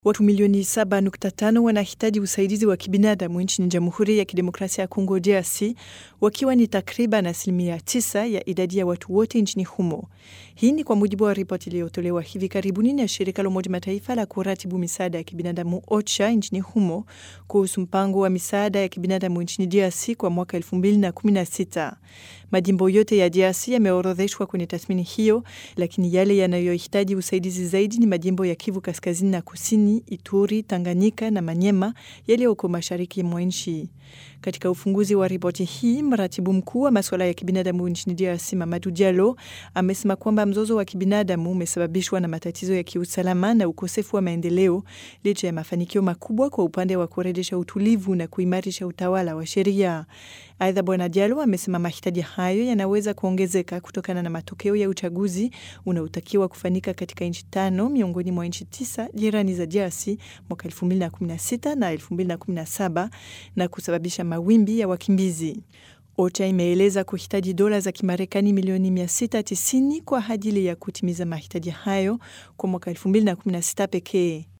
Watu milioni 7.5 wanahitaji usaidizi wa kibinadamu nchini Jamhuri ya Kidemokrasia ya Kongo DRC, wakiwa ni takriban asilimia 9 ya idadi ya watu wote nchini humo. Hii ni kwa mujibu wa ripoti iliyotolewa hivi karibuni na shirika la Umoja Mataifa la kuratibu misaada ya kibinadamu OCHA nchini humo kuhusu mpango wa misaada ya kibinadamu nchini DRC kwa mwaka 2016. Majimbo yote ya DRC yameorodheshwa kwenye tathmini hiyo, lakini yale yanayohitaji usaidizi zaidi ni majimbo ya Kivu Kaskazini na Kusini Ituri, Tanganyika na Manyema yaliyoko mashariki mwa nchi. Katika ufunguzi wa ripoti hii, mratibu mkuu wa masuala ya kibinadamu nchini DRC Mamadou Diallo amesema kwamba mzozo wa kibinadamu umesababishwa na matatizo ya kiusalama na ukosefu wa maendeleo, licha ya mafanikio makubwa kwa upande wa kurejesha utulivu na kuimarisha utawala wa sheria. Aidha, Bwana Diallo amesema mahitaji hayo yanaweza kuongezeka kutokana na matokeo ya uchaguzi unaotakiwa kufanyika katika nchi tano miongoni mwa nchi tisa jirani za DRC mwaka 2016 na 2017 na kusababisha mawimbi ya wakimbizi. OCHA imeeleza kuhitaji dola za Kimarekani milioni 690 kwa ajili ya kutimiza mahitaji hayo kwa mwaka 2016 pekee.